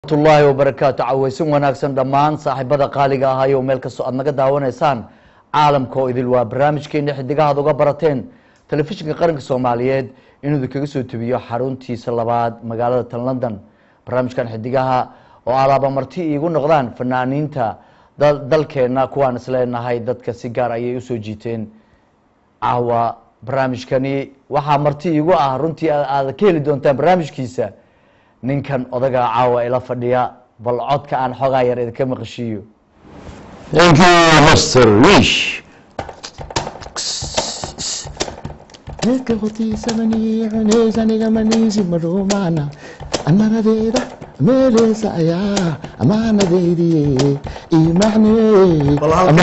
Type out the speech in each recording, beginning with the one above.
ullaahi wabarakaatu caweysin wanaagsan dhammaan saaxiibada qaaliga ahayo meel kastoo aad naga daawanaysaan caalamka oo idil waa barnaamijkeena xidigahaad uga barateen telefishinka qaranka soomaaliyeed inuu idinkaga soo tubiyo xaruntiisa labaad magaalada tan london barnaamijkan xidigaha oo alaaba marti iigu noqdaan fanaaniinta dalkeena kuwaan isleenahay dadka si gaar ayay usoo jiiteen caawa barnaamijkani waxaa marti iigu ah runtii aad ka heli doontaan barnaamijkiisa ninkan odagaa caawa ila fadhiya bal codka aan xoogaa yar idinka maqashiiyo Thank you, Mr. Wish. Dadka hortiisa mani cunaysa aniga maniisi madhuumaana amanadeeda meeleysa ayaa amaanadeydii iimacnee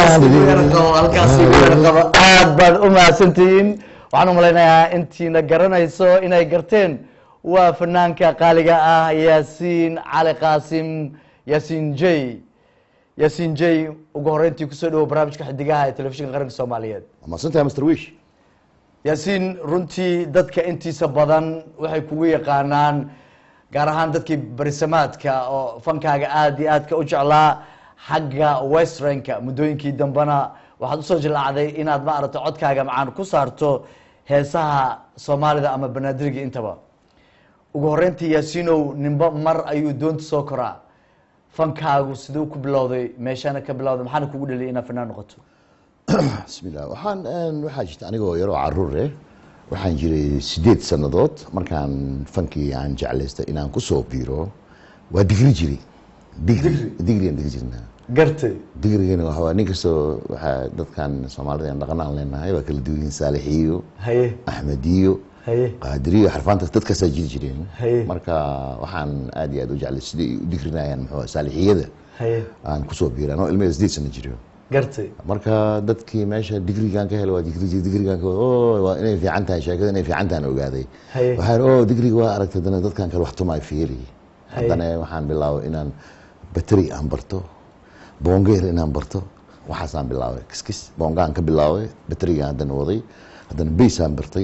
aad baad u mahadsantihiin waxaan u malaynayaa intiina garanayso inay garteen waa fanaanka qaaliga ah yaasiin cali qaasim yaasiin j yaasiin j ugu horeyntii kusoo dhawo barnaamijka xidigaha ee telefishinka qaranka soomaaliyeed Mahadsantahay Mr. Wish. yaasiin runtii dadka intiisa badan waxay kugu yaqaanaan gaar ahaan dadkii barisamaadka oo fankaaga aada iyo aadka u jeclaa xagga westranka muddooyinkii dambena waxaad usoo jilaacday inaad maaragtay codkaaga macaan ku saarto heesaha soomaalida ama banaadiriga intaba ugu horeyntii yaasiinow nimba mar ayuu doonta soo koraa fankaagu siduu ku bilowday meeshana ka bilowday maxaana kugu dhaliyay inaad fanaan noqoto Bismillah. Waxaan een, waxaa jirta anigoo yaroo caruur eh waxaan jiray sideed sannadood markaan fankii aan jeclaystay inaan kusoo biiro waa digri jiri digri digrigan digi jirnaa gartay digrigana waxa waa nin kastoo waxaa dadkan soomaalida aan dhaqan aan leenahay waa kala duwan yihiin saalixiyo haye axmediyo haye qaadiriyo xarfaanta dadkaasaa jiri jireen Haye. marka waxaan aad iyo aad u jeclay siday u digrinayaan muxuu ahaa, saalixiyada haye aan kusoo biiray anoo ilmaheeda sideed sano jiro gartay marka dadkii meesha digrigan ka helay waa digri digrigan ka oo waa inay fiican tahay sheekada inay fiican tahay ogaaday Haye. waxaan oo digriga waa aragtay dana dadkan kale wax tumaay fiiri Haye. haddana waxaan bilaabay inaan bateri aan barto boongeer inaan barto waxaasaan bilaabay kiskis boongaan ka bilaabay baterigaan haddana waday haddana baysaan bartay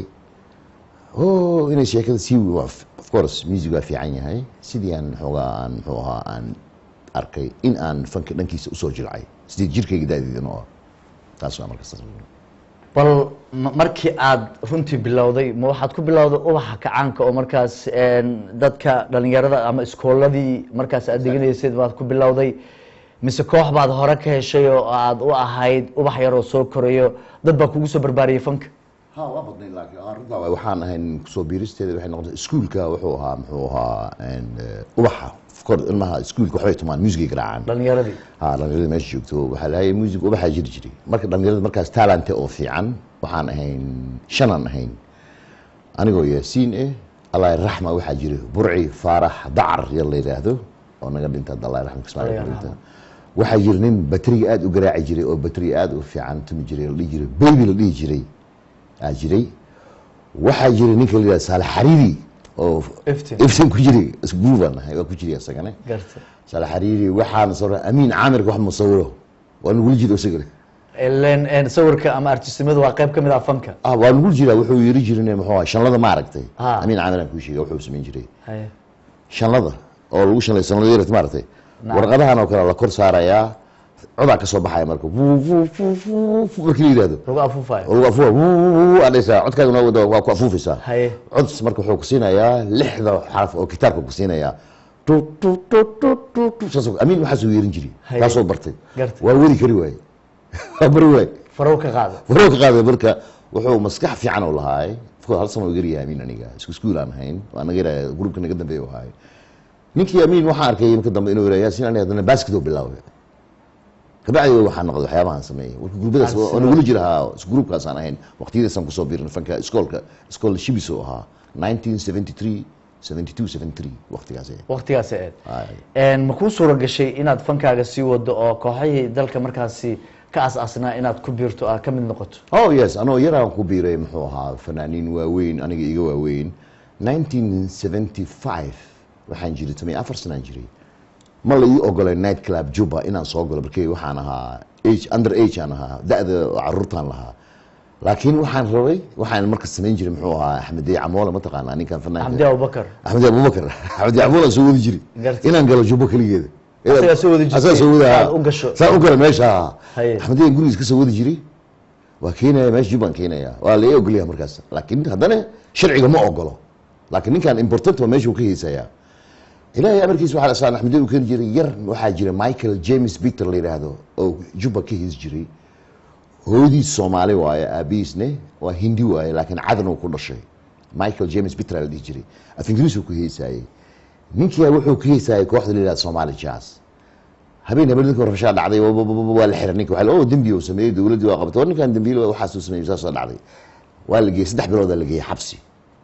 oo inay sheekada sii waa- of course music waa fiican yahay sidii aan xoogaa aan muxuu ahaa aan arkay in aan fanka dhankiisa usoo jilcay sidii jirkayga daadiidan oo ah taas waa marka saas bal ma- markii aad runtii bilowday ma waxaad ku bilowday ubaxa kacaanka oo markaas een, dadka dhalinyarada ama iskooladii markaas aad deganaysid baad ku bilowday mise koox baad hore ka heshay oo aad u ahayd ubax yaroo soo korayo dad baa kugu soo barbaariyey fanka ha waa badnay laakiin arrintaa waay waxaan ahayn kusoo biiristeeda waxay noqotay iskuulka wuxuu ahaa muxuu ahaa een, eh, ubaxa of course ilmaha iskuulka waxbay tumaan muusigay garaacaan dhalinyaradii ha dhalinyarada meesha joogto waxaa lahay music ubaxaa jiri jiray marka dhalinyarada markaas talante oo fiican waxaan ahayn shanaan ahayn anigoo yaasiin eh allah raxma waxaa jira burci faarax dacar yar la yidhaahdo oo naga dhinta hadda allah raxma kismaal Allah naga dhinta yarxamo. waxaa jira nin bateriga aada u garaaci jiray oo bateriga aada u fiican tumi jiray la dhihi jiray baby la dhihi jiray aa jiray waxaa jira ninka la yidhahdo saalax xariiri oo Iftiin. iftin ku jiray isguubaan nahay waa ku jiray isagane garta saalax xariiri waxaana soo amiin caamirka wax musawiro waa nugula jira isagana ileen een, sawirka ama artistimadu waa qayb ka mid ah fanka ah waa nugul jira wuxuu yiri jirin muxuu ahaa shanlada ma aragtay Ah. amiin caamiraan kuu sheegay wuxuu samayn jiray haye shanlada oo lagu shanlay sanlada yarat maaragtay Nacam. warqadahan oo kale la kor saarayaa codaa ka soo baxaya marka Vuu, vuu, vuu, vuu, vuu, markii la yidhahdo lagu afuufayo oo lagu afuufa wuu adhaysaa codkaaguna wada waa ku afuufaysaa haye cod marka wuxuu ku siinayaa lixda xaraf oo kitaabka ku siinayaa tu tu tu tu tu tu saas amiin waxaasuu yeerin jiray Haye. kaasoo bartay Gartay. waa wadi kari waaye waa bari waaye farow ka qaada waroo ka qaaday marka wuxuu maskax fiican u lahaay of hal sano garyahay amiin aniga isku iskuul aan ahayn waa naga yarahay gruupka naga dambeeya u ahaay ninkii amiin waxaan arkay marka dambe inuu yidhaha yaasin aniga haddana basket oo bilaabay kabacdi waxaa noqday waxyaabahan sameeyay marka gruupadaas oo nagula jira haa is gruupkaasaan ahayn waqtiyadaasaan kusoo biirin fanka iskoolka iskool shibis oo ahaa 1973 72 73 waqtigaas eh. waqtigaas eed Ay. Een, ma kuu suura gashay inaad fankaaga sii wado oo kooxihii dalka markaasi ka as-aasnaa inaad ku biirto aad ka mid noqoto oh yes anoo yaraan ku biiray muxuu ahaa fanaaniin waaweyn aniga iga waaweyn 1975 waxaan jiray tamay afar sanaan jiray ma la ii ogolay night club juba inaan soo galo markii waxaan ahaa age under age aan ahaa da-da caruurtaan lahaa laakiin waxaan rabay waxaan marka samayn jiray muxuu ahaa axmed dey camoole mataqaanaa ninkan fanaanka xamdi abubakar axmed abubakar axmed camoole soo wadi jiray Gartay. inaan galo jubbo keligeeda Asagaa soo wadi jirtay. asagaa soo wadi Aad u gasho. saan u gala meesha Haye. axmed dey gurigiis ka soo wadi jiray waa keenaya meesha jubbaan keenaya waa la ii ogolyaha markaas laakiin haddana sharciga ma ogolo laakiin ninkan important waa meesha uu ka heesayaa ilaahay amarkiisa waxaa saan axmed dey uu keeni jiray yar waxaa jira michael james peter la yidhaahdo oo jubba ka hees jiray hooyadiis soomaali waaye aabihiisne waa hindi waaye laakiin cadan uu ku dhashay michael james peter la dhihi jiray af ingiriis uu ku heesaayey ninkia wuxuu ka heesaayey kooxda la yidhahdo somali jazz habeen habeen ninka rabshaa dhacday wa- wa- wa- waa la xiray ninka waxaa la- oo dembi uu sameeyey dowladdii waa qabatay war ninkan dembiil waxaasuu sameeyey saasoo dhacday waa la geeyey saddex biloodaa la geeyey xabsi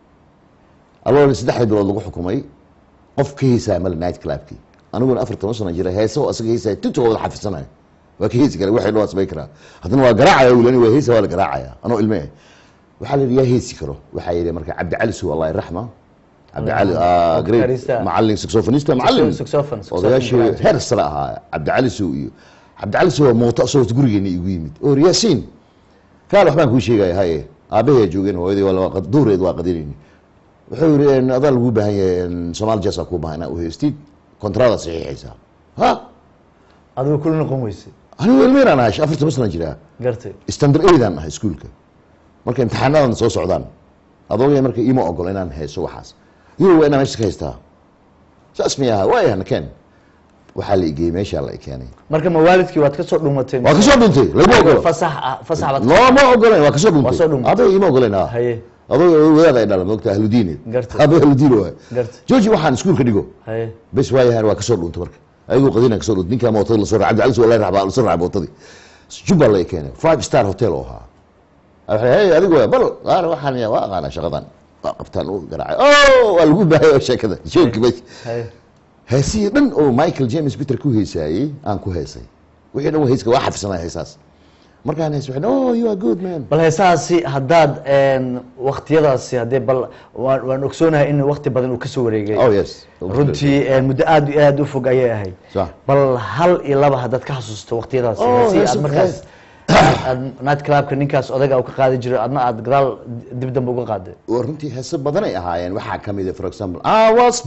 aloo saddexda bilood lagu xukumay qof ka heesaaya male night clubkii aniguna afar toban sano jira heesa oo asaga heesaya tinta wada xafisanayo waa ka heesi kara waxay dhawaa samay karaa haddana waa garaacaya wulani waa heesa waa la garaacaya anoo ilme waxaa la yidhi yaa heesi karo waxaa yidhi marka cabdicali suw allah raxma cabdicali ah, great Guitarista. macalin saxophonista macalin saxophone, saxophone odayaashii garaacay. heer sare ahaa cabdicali sow iyo cabdicali sow waa mooto asagoo gurigeena igu yimid oo yaasiin kaal waxbaan kuu sheegaya haye aabbahay joogeen hooyadii waa la- duureed waa qadinayni wuxuu yidhi en, adaa lagu baahan yahay en, soomaali jasa kuu baahan inaa u heystid kontrada saxiixaysaa ha adigu kula noqon weyse anigu ilmeyraan ahay afar toban sana jiraa gartay standard aidaan ahay iskuulka marka imtixaanadan soo socdaan adoogaya marka iima ogolo inaan hayso waxaas iyo waa inaan meesha ka haystaa saas mi aha waaya nakeen waxaa la igeeyey meeshaa la i keenay marka ma waalidkii waad ka soo dhumatay waa kasoo dhuntay laguma ogolo fasax ah fasax baad looma ogolen waa kasoo Waa soo dhuntay dhuntay. aabay iima ogolen ha haye adoo wadaad ay dhala moogta ahludiineed Gartay. aabay ahludiin waay Gartay. jooji waxaan iskuulka dhigo haye bes waayahan waa kasoo dhuntay marka ayagoo qadina kasoo dhuntay ninkaa mootada lasoo raacay cabdicali soo raacay lasoo raacay mootadii jubba la i keenay five star hotel oo ahaa waxay hey adigu waa bal qaar waxaan ya waa aqaana shaqadan waa qabtaan u garaacay oh waa lagu baahaya oo sheekada joogki meesha haye heesihii dhan oo michael james peter ku heesaayey aan ku heesay wixii dhan waa heeska waa xafisanaya heesaas markaan hees waxay oh you are good man bal heesahaasi haddaad een, waqtiyadaasi haddee bal waan waan ogsoonahay in waqti badan uu kasoo wareegay oh yes runtii een, muddo aad iyo aad u fog ayay ahayd Sax. bal hal iyo laba haddaad ka xasuusto waqtiyadaasi Oh, heesihii hees- aad markaas aad night clubka ninkaas odaga u ka qaadi jiray adna aad gadaal dib dambe uga qaaday waa runtii heese badanay ahaayeen waxaa ka mid ah for example I was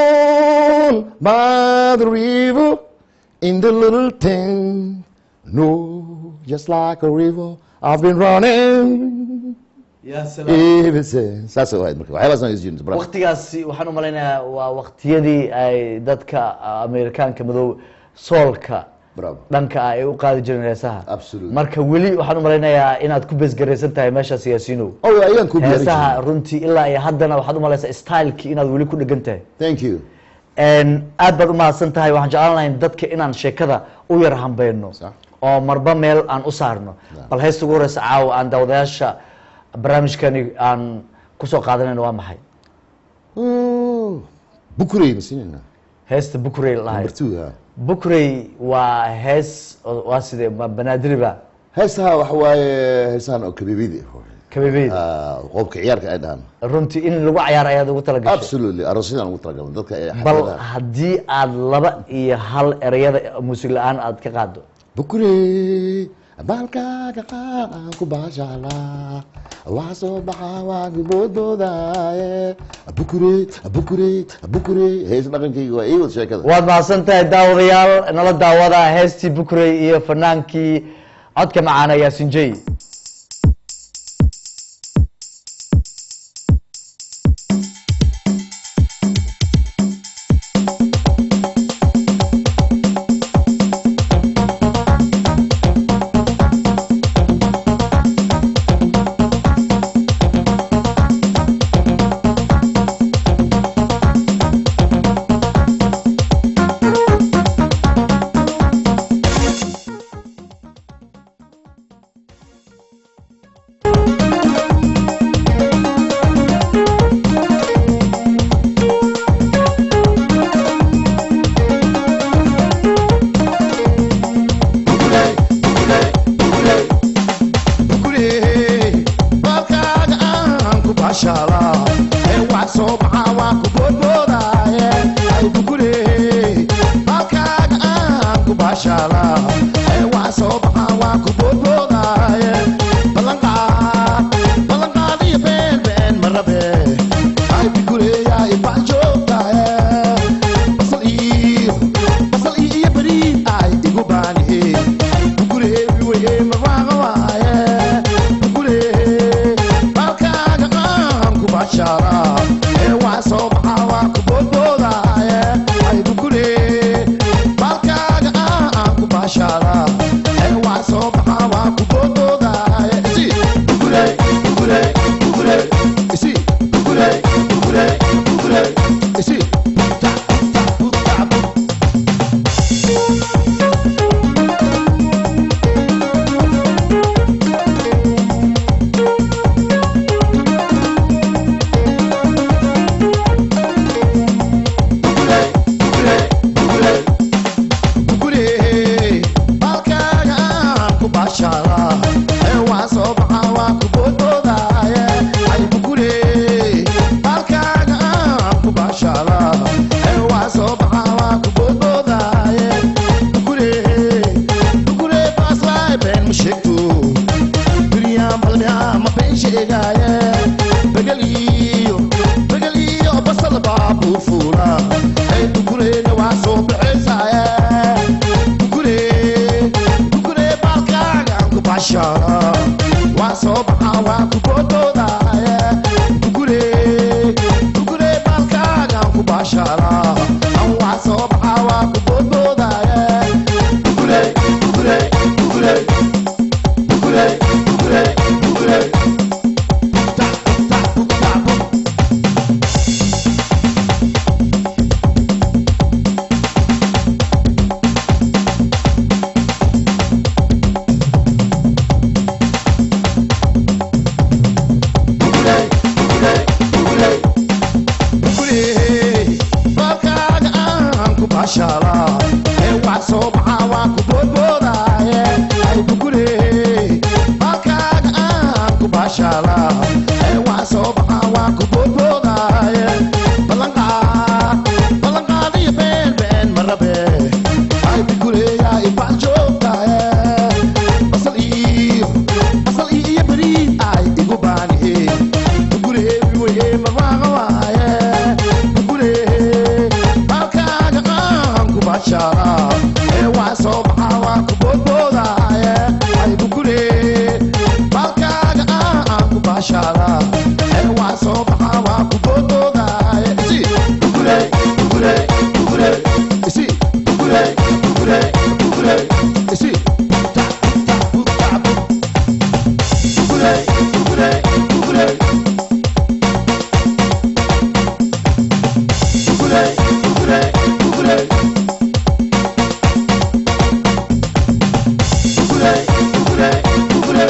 born by the river in the little town no just like a river I've been running ever since saas ahayd marka waxyaabaas aan isjirin bravo waqtigaasi waxaan u malaynayaa waa waqtiyadii ay dadka amerikaanka madow soolka bravo dhanka ah ay u qaadi jireen heesaha Absolutely. marka weli waxaan u malaynayaa inaad ku besgaraysan tahay meeshaas yaasiinow oh ayaan ku diyaarin heesaha jiray runtii ilaa iyo haddana waxaad u malaysaa stylekii inaad weli ku dhegan tahay thank you Een, aad baad u mahadsan tahay waxaan jeclaan lahayn dadka inaan sheekada u yar hambayno Sax. oo marba meel aan u saarno bal heesta ugu horeysa caawa aan daawadayaasha barnaamijkani aan kusoo qaadanayno waa maxay Oh, bukurey masinina heesta bukurey la dhahay number two ha bukurey waa hees oo- waa sidee ma banaadiriba heesaha waxa waaye heesahan oo kabibidi kabebeyd Ah, qoobka ciyaarka ay dhahaan runtii in lagu cayaaro ayaad ugu talagashay absolutely aroosyadaan ugu talagalay dadka ee bal xafladaha. haddii aad laba iyo hal ereyada muusig la-aan aad ka qaado bukurey baalkaaga qaan ku baashalaa waxa soo baxa waa giboodoodaye bukurey bukurey bukurey hees dhaqankayga waa ii wad sheekada waad mahadsan tahay daawadayaal nala daawada heestii bukurey iyo fanaankii codka macaana yaasin jey bukurey baalkaaga aan ku baashalaa ee wax soo baxa waa ku boodboodaaye ay bukurey baalkaaga aan ku baashalaa ee wax soo baxa waa ku boodboodaaye ballanqaa soo bixisaaye bukure bukure baalkaagaan ku bashaala waa soo baxaa waa ku boodboodaaye bukure bukure baalkaagaan ku bashaala waa soo baxaa waa ku boodboodaaye bukure bukure bukure bukure bukure bukure tak tak tak tak balkaaga aan ku bashaala ee wax soo baxaa waa ku boodboodaaye ay bukure balkaaga aan ku bashaala ee wax soo baxaa waa ku boodboodaaye ballanqaad ballanqaadiyo been been marabe ay bukure yaa ibax joogtaaye basal iyo basal iyo beriid ay igu baaniye bukure weye marwaaqa waaye bukure balkaaga aan ku bashaala ee waa soo baxaa waa ku boodboodaaye ay bukure balkaaga aan ku bashaala ee waa soo baxaa waa ku boodboodaaye isi bukure bukure bukure isi bukure bukure bukure isi tak tak tak bukure bukure bukure bukure bukure bukure bukure bukure bukure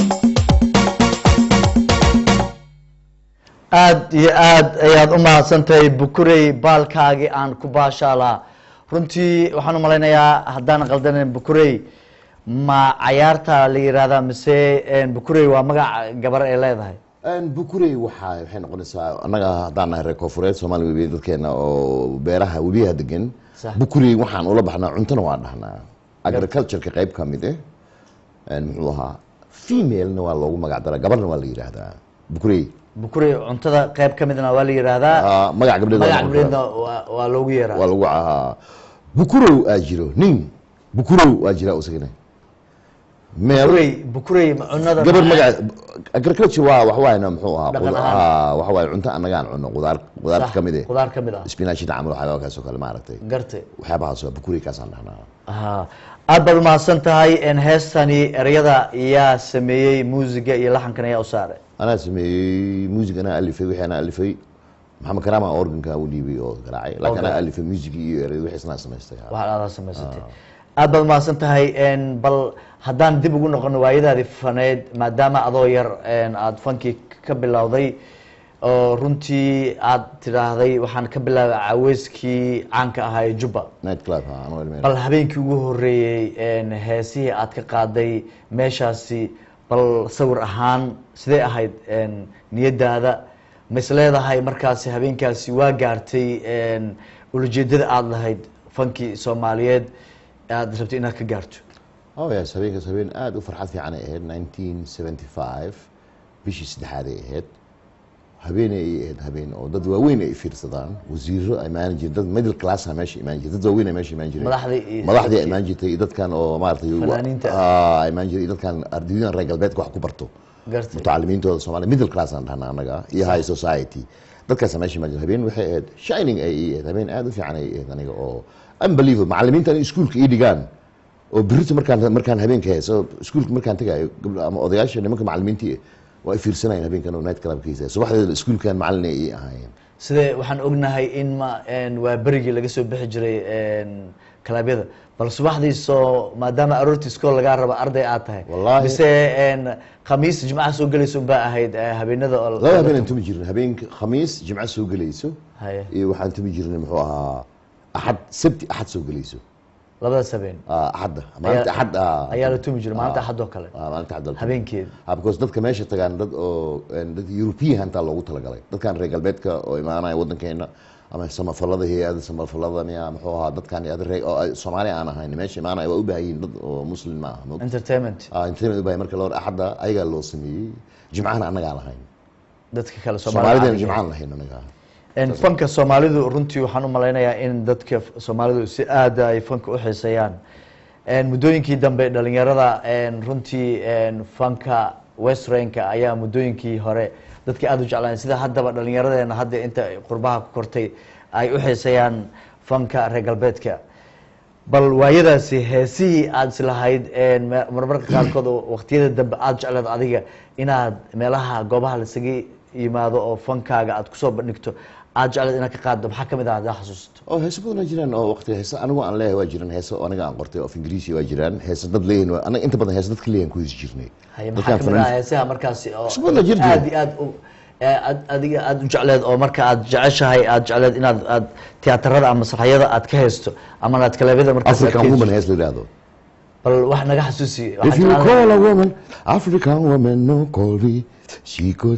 aad iyo aad ayaad u mahadsantahay bukurey baalkaagii aan ku baashaalaa runtii waxaan u malaynayaa haddaan qaldanen bukurey ma cayaarta la yihahdaa mise bukurey waa magac gabar ay leedahay bukurey waxaa waxay noqonaysaa annaga haddaan nahay reer koonfureed soomaaliya webiya dadkeena oo beeraha webiyaha degan Sax. bukurey waxaan ula baxnaa cuntona waa dhahnaa agricultureka qayb ka mid eh muxuu ahaa femalena waa loogu magac daraa gabarna waa la yidhaahdaa bukurey bukurey cuntada qayb ka midna waa la yihahdaa Ah, magac gabdheed waa magac noqon gabdheedna karaa. waa- waa loogu yeeraa waa lagu ahaa bukurow aa jiro nin bukurow aa jira isagana meel bukurey bukurey ma cunada gabar magac agriculture waa wax waayna muxuu ahaa Dhaqan qudaar- ahaan. ah, waxa waaye cunto annagaan cunno qudaar qudaarta Sax, ka mid eh qudaar ka mid ah spinachida camal waxyaabakaas oo kale maaragtay gartay waxyaabahaas waa bukureykaasaan dhahnaa ha aad baad umahadsan tahay n heestani ereyada yaa sameeyey muusiga iyo laxankan ayaa u saaray anaa sameeyey music anaa alifay wixii anaa alifay maxamed karaama organka u dhiibay oo garaacay laakiin anaa garaacay. alifay music iyo erey wixii isnaa samaystay ha. waxaad adaa samaysatay aad baad umahadsan tahay n bal haddaan dib ugu noqono waayadaadii faneed maadaama adoo yar n aada fankii ka bilowday oo runtii aad tidhaahday waxaan ka bilaabay caweyskii caanka ahaa ee jubba night club ha anoo ilmeyn bal habeenkii ugu horeeyey n heesihii aad ka qaaday meeshaasi bal sawir ahaan sidee ahayd n niyadaada ma is leedahay markaasi habeenkaasi waa gaartay n ulajeedada aada lahayd fankii soomaaliyeed aad rabtay inaad ka gaarto oh yes habeenkaas habeen aad u farxad fiican ay ahayd 1975 bishii saddexaad ay ahayd habeenay ay ahayd habeen oo dad waaweyn ay fiirsadaan wasiiro ay imaan jireen dad middle class ah meesha imaan jireen dad waaweyn ay meesha imaan jireen Madaxdii iyo- madaxdii ay imaan jirtay iyo dadkan oo maaragtay Fanaaniinta. ah ay imaan jireen iyo dadkan ardaydan reer galbeedka wax ku barto gartay mutacalimiintooda soomaaliya middle class aan dhahnaa annaga iyo high society dadkaas meesha imaan jireen habeen waxay ahayd shining ay ii ahayd habeen aad u fiican ay ahayd aniga oo unbelievable macallimiintan iskuulka ii dhigaan oo birita markaan markaan habeenka hayso iskuulka markaan tagayo gabdho ama odayaasha nimanka macallimiintii waa i fiirsanayeen habeenkan oo night clubkiisa subaxdeeda iskuulkan macallin ay ii ahaayeen sidee waxaan ognahay in ma n waa berigii laga soo bixi jiray n kalaabyada bal subaxdii soo maadaama aroortii iskool lagaa raba arday aad tahay Wallaahi. mise n khamiis jimcaha soo gelaysa unbaa ahayd eh, habeenada oo laba habeen aan tumi jirnay habeenka khamiis jimco soo gelayso haye iyo waxaan tumi jirnay muxuu ahaa axad sabti axad soo gelayso labadaas habeen Ah, axadda maalinta Ayaa- axad ah. ayaa la tumi jiray maalinta Ah. axad oo kale Ah, maalinta axad oo kale. habeenkeeda Ah, because dadka meesha tagaan dad oo een, dad European hantaa loogu talagalay dadkan reer galbeedka oo imaanaya wadankeena ama samafalada hay-ada samafalada miya muxuu ahaa dadkan iyo ada reer- oo ay Soomaali aan ahayn meesha imaanaya waa u baahan yihiin dad oo muslim ma aha ma- entertainment ah intaynad u baahan marka loo axadda ayagaa loo sameeyey jimcahana annagaan lahayn dadka kale soomaalidana Soomaalida jimcaan lahayn annaga En fanka soomaalidu runtii waxaan u malaynayaa in dadka f- soomaalidu si aada ay fanka u xiiseeyaan En muddooyinkii dambe dhalinyarada en runtii en fanka westrainka ayaa muddooyinkii hore dadka aada u jeclaan sida haddaba dhalinyaradeena hadda inta qurbaha ku kortay ay u xiiseeyaan fanka reer galbeedka bal waayadaasi heesihii aada islahayd en me- marmarka qaarkood oo waqtiyada dambe aada jecleed adiga inaad meelaha goobaha lasaga yimaado oo fankaaga aad kusoo bandhigto aada jecleed inaad ka qaaddo maxaa kamid ah hadaa xasuusto oo heeso badan waa jiraan oo waqti heese anigu aan leeyahay waa jiraan heeso oo aniga aan qortay oo af ingiriisi waa jiraan heese dad leeyihin waa- anaga inta badan heese dadka leeyahan ku heesi jirnay haye Dadkaan maxaa kamid ah fanaaniin- heesaha markaasi oo Cusub la jir jira. aad iyo aad u ee aad- adiga aada u jecleed oo marka aad jeceshahay aada jecleed inaad aad tiyaatarada ama masraxyada aad ka haysto ama aad kalebyada markaas aad ka african woman haysto. hees la yidhaahdo bal wax naga xasuusi If waxaan you jeclaan call lahaa- a woman, African woman, no call me. She could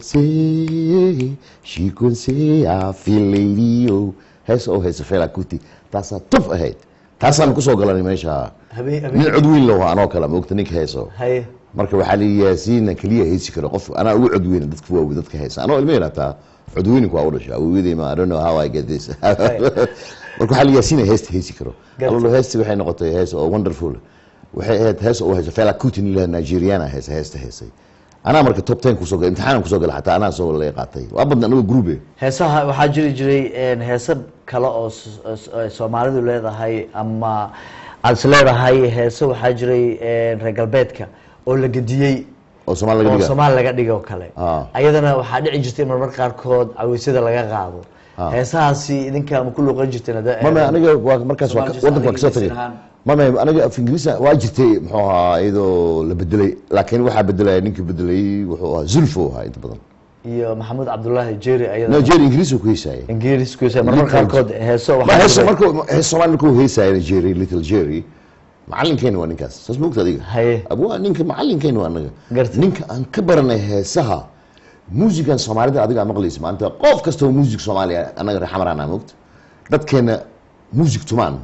say, she could say, I feel lady, oh. Hees oo heesa Fela Kuti. Taasaa tuf ahayd. Taasaan kusoo galanay meesha. habeen Nin habeen cod weyn loo anoo kale ma ogta ninka heeso. haye Marka waxaa la yaasiina keliya heesi karo qof anaa ugu cod weyn dadka waa dadka heesa. Anoo ilmo yaraata cod weynku waa u dhashay. Awoodey ma I don't know how I get this. Marka waxaa la yaasiina heesta heesi karo. Garta. Allo heesti waxay noqotay hees oo wonderful. waxay ahayd hees oo haysa Fela Kuti nin la Nigeriana heesa heesta heesay. Anaa marka top 10 kusoo galay imtixaan kusoo galay xataa anaa soo la qaatay. Waa badna anigu group heesaha waxaa jiri jiray en, heese kale oo s- s- ay soomaalidu leedahay ama aada is leedahay heese waxaa jiray en, reer galbeedka oo la gediyey oo Soomaali laga oo dhigaa. soomaali laga dhigo kale Ah. ayadana waxaa dhici jirtay marmar qaarkood cawisyada laga qaado Ah. heesahaasi idinka ma ku luuqan jirteen hadda- mama aniga waa markaas waa Soomaali wadanka waa kasoo Ingiriisi tagay ahaan. mama aniga af ingiriisa waa jirtay muxuu ahaa iyadoo la bedelay laakiin waxaa bedelaya ninkii bedelay wuxuu ahaa zulfo ahaa inta badan iyo maxamuud cabdullaahi jeri ayada nigeria ingiriis ku heysaya ingiriis ku marmar Little- qaarkood heeso ma waxaa heeso jiray- markuu hees soomaali markuu heysaya nigeria little jerry macalinkeena waa ninkaas saas ma ogta adiga haye abwaa ninka macalinkeena waa anaga Gartay. ninka aan ka baranay heesaha muusigan soomaalida adiga aa maqlaysa maanta qof kastoo muusig soomaaliya anaga reer xamarana mogta dadkeena muusig tumaan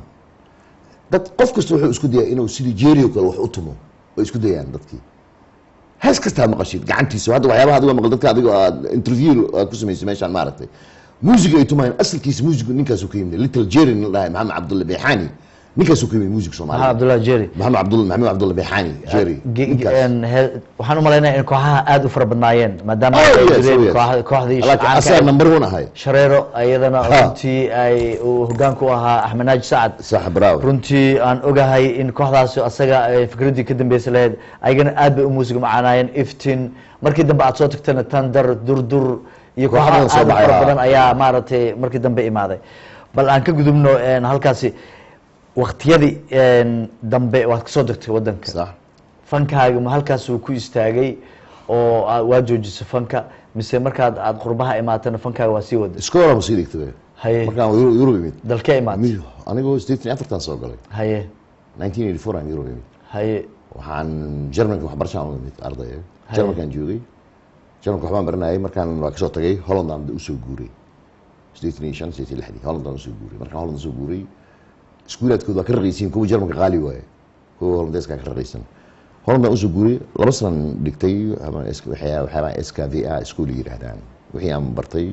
dad qof kasta wuxuu isku dayaa inuu sidii jeeri oo kale wax u tumo way isku dayaan dadkii hees kastaa maqashid gacantiisa hadda waxyaabaha adiga maqal dadka adiga aad interview aad ku samaysay meeshaan maaragtay muusiga ay tumayaan asalkiisa muusigu ninkaasuu ka yimid little jerry nin la dhahay maxamed cabdulla beexaani ninkaasuu ka yimid muusig maxamed soomaaliya cabdullaahi jeri maxamed cabdulla maxamed cabdulla beexaani jerry Ge- ge- ninkaas en, he- waxaan u malaynaya in kooxaha aada u fara badnaayeen maadaama Oh, ay yes, jireen oh, yes. kooxa- kooxdii laakiin caanka asaga ahayd. number one ahay shareero ayadana Ha. runtii ay uu hogaanku ahaa axmed naaji sacad sax bravo runtii aan ogahay in kooxdaasi asaga ay fikraddii ka dambeysa lahayd ayagana aad bay u muusiga macaanaayeen iftin markii dambe aad soo tagtana tandar durdur iyo Kooxahan kooxaha soo aad u baxay, fara ha. badan ayaa maaragtay markii dambe imaaday bal aan ka gudubno en, halkaasi waqtiyadii en, dambe waad kasoo degtay wadanka sax fankaaga ma halkaas uu ku istaagay oo aa- waa joojisay fanka mise markaad aad qurbaha imaatana fankaaga waa sii wada iskoola ma sii dhigtay haye markaan Euro- Euro imid dalkee imaatay Mi- anigoo sideetan iyo afartan soo galay haye 1984 aan Euro imid haye waxaan Germanka waxbarashaan u imid arday Germankaan joogay Germanka waxbaan baranayay markaan waa kasoo tagay Holland aan usoo guuray sideetan iyo shan sideetan iyo lixdii Holland aan usoo guuray markaan Holland usoo guuray iskuulaadkooda waa ka raqaysiin kuwa Germanka qaali waaye kuwa Hollandeeska ka raqaysan Holland aan usoo guuray laba sanaan dhigtay ama is- waxyaa- waxyaabaa SKVA iskuul yiraahdaan wixii aan bartay